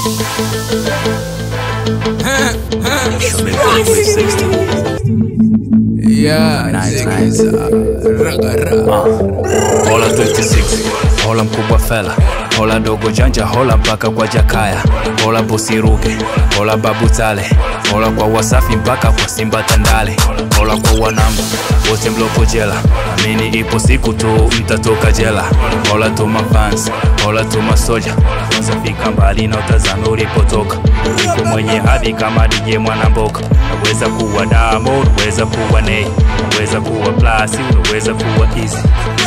Yeah, nice, raga raga. Hola 26 hola mkubwa fela hola dogo janja hola mpaka kwa jakaya hola bosi ruge hola babu tale hola kwa wasafi mpaka kwa simba tandale hola kwa wanangu wote mloko jela amini ipo siku tu mtatoka jela hola to mafans hola to masoja wasafika mbali na utazame ulipotoka uko mwenye hadhi kama DJ mwanamboka naweza kuwa damo unaweza kuwa nei unaweza kuwa plasi unaweza kuwa easy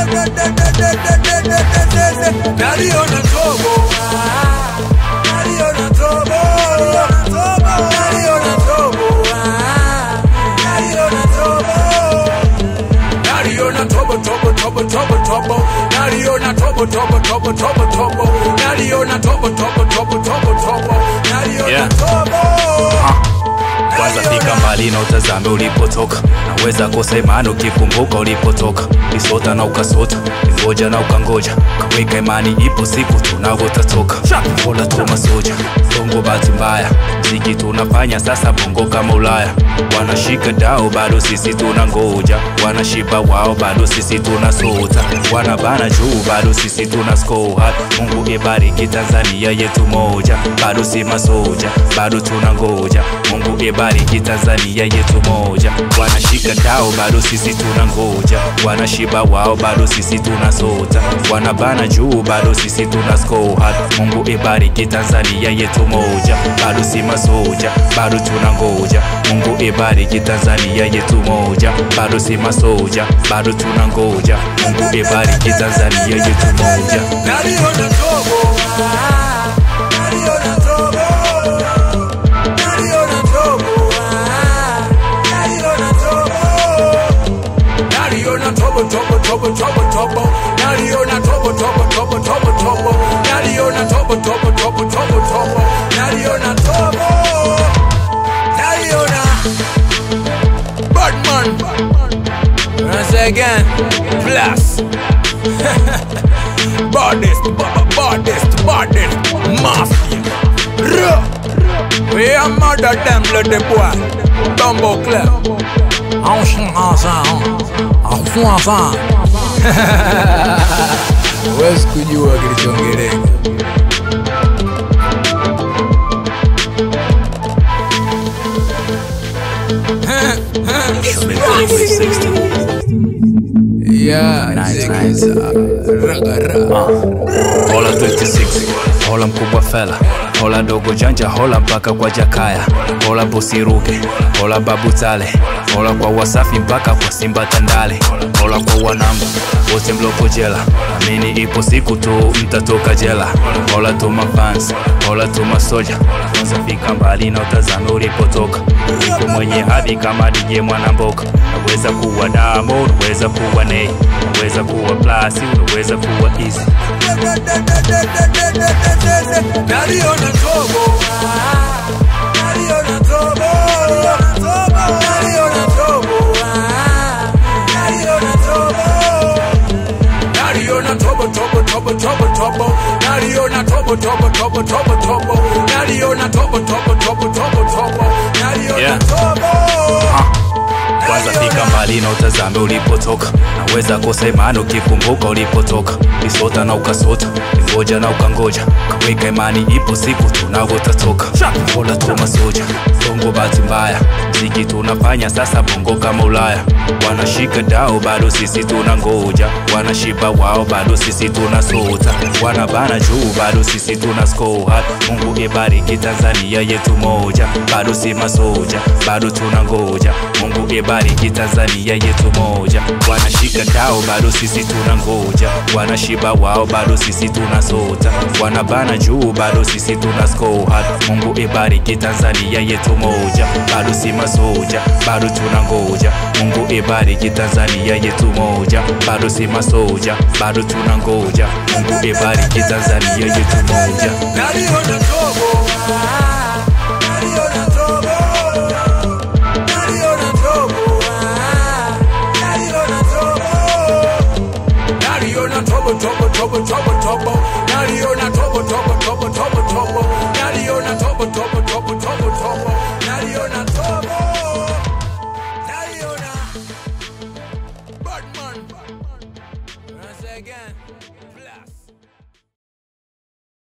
Naliona tobo, ah, naliona tobo, naliona tobo, ah, naliona tobo. Naliona tobo, tobo, tobo, tobo, tobo. Naliona tobo, tobo, tobo, tobo, tobo. Naliona tobo, tobo, tobo, tobo, tobo. Naliona Yeah. tobo. kwanza fika mbali na utazame ulipotoka naweza kosa imani ukikumbuka ulipotoka isota na ukasota ingoja na ukangoja kaweka imani ipo siku tunavo utatoka ola tu masoja bongo bahati mbaya mziki tunafanya sasa bongo kama ulaya wanashika dao bado sisi tuna ngoja wanashiba wao bado sisi tuna sota wanabana juu bado sisi tuna skoha mungu ibariki tanzania yetu moja bado si masoja bado tuna ngoja mungu ibariki tanzania yetu moja wanashika dao bado sisi tuna ngoja wanashiba wao bado sisi tuna sota wanabana juu bado sisi tuna skoha mungu ibariki tanzania yetu moja bado si masoja bado tuna ngoja mungu ibariki tanzania yetu moja bado si masoja bado tuna ngoja mungu ibariki tanzania yetu moja Naliona tobo, ah, naliona tobo. Naliona tobo, ah, naliona tobo. Naliona tobo, tobo, tobo, tobo, tobo. Naliona tobo, tobo, tobo, tobo, tobo. Naliona tobo, tobo, tobo, tobo, tobo. Naliona tobo. Naliona Batman. Once again, plus. baddest, ba- baddest, baddest, mafia. Ruh. We are murder them bloody boy. Bumbo club. On chante ensemble. On fout ensemble. Huwezi kujua kilichoongeleka. Yeah, nice, raga raga. hola 26 hola mkubwa fela hola dogo janja hola mpaka kwa jakaya hola bosi ruge hola babu tale hola kwa wasafi mpaka kwa simba tandale hola kwa wanangu wote mloko jela amini ipo siku tu mtatoka jela hola to mafans hola to masoja wasafika mbali na utazame ulipotoka uko mwenye hadhi kama DJ mwanamboka naweza kuwa damo unaweza kuwa nei unaweza kuwa plasi unaweza kuwa easy Naliona tobo, ah, naliona tobo, naliona tobo, ah, naliona tobo. Naliona tobo, tobo, tobo, tobo, tobo. Naliona tobo, tobo, tobo, tobo, tobo. Naliona tobo, tobo, tobo, tobo, tobo. Naliona Yeah. tobo. kwanza fika mbali na utazame ulipotoka naweza kosa imani ukikumbuka ulipotoka isota na ukasota ingoja na ukangoja kaweka imani ipo siku tunavo utatoka ola tu masoja bongo bahati mbaya mziki tunafanya sasa bongo kama ulaya wanashika dao bado sisi tuna ngoja wanashiba wao bado sisi tuna sota wanabana juu bado sisi tuna skoha mungu ibariki tanzania yetu moja bado si masoja bado tuna ngoja mungu ibariki tanzania yetu moja wanashika dao bado sisi tuna ngoja wanashiba wao bado sisi tuna sota wanabana juu bado sisi tuna skoha mungu ibariki tanzania yetu moja bado si masoja bado tuna ngoja mungu ibariki tanzania yetu moja bado si masoja bado tuna ngoja mungu ibariki tanzania yetu moja Naliona tobo, ah, naliona tobo. Naliona tobo, ah, naliona tobo. Naliona tobo, tobo, tobo, tobo, tobo. Naliona tobo, tobo, tobo, tobo, tobo. Naliona tobo tobo tobo tobo tobo naliona tobo naliona Badman Once again Blast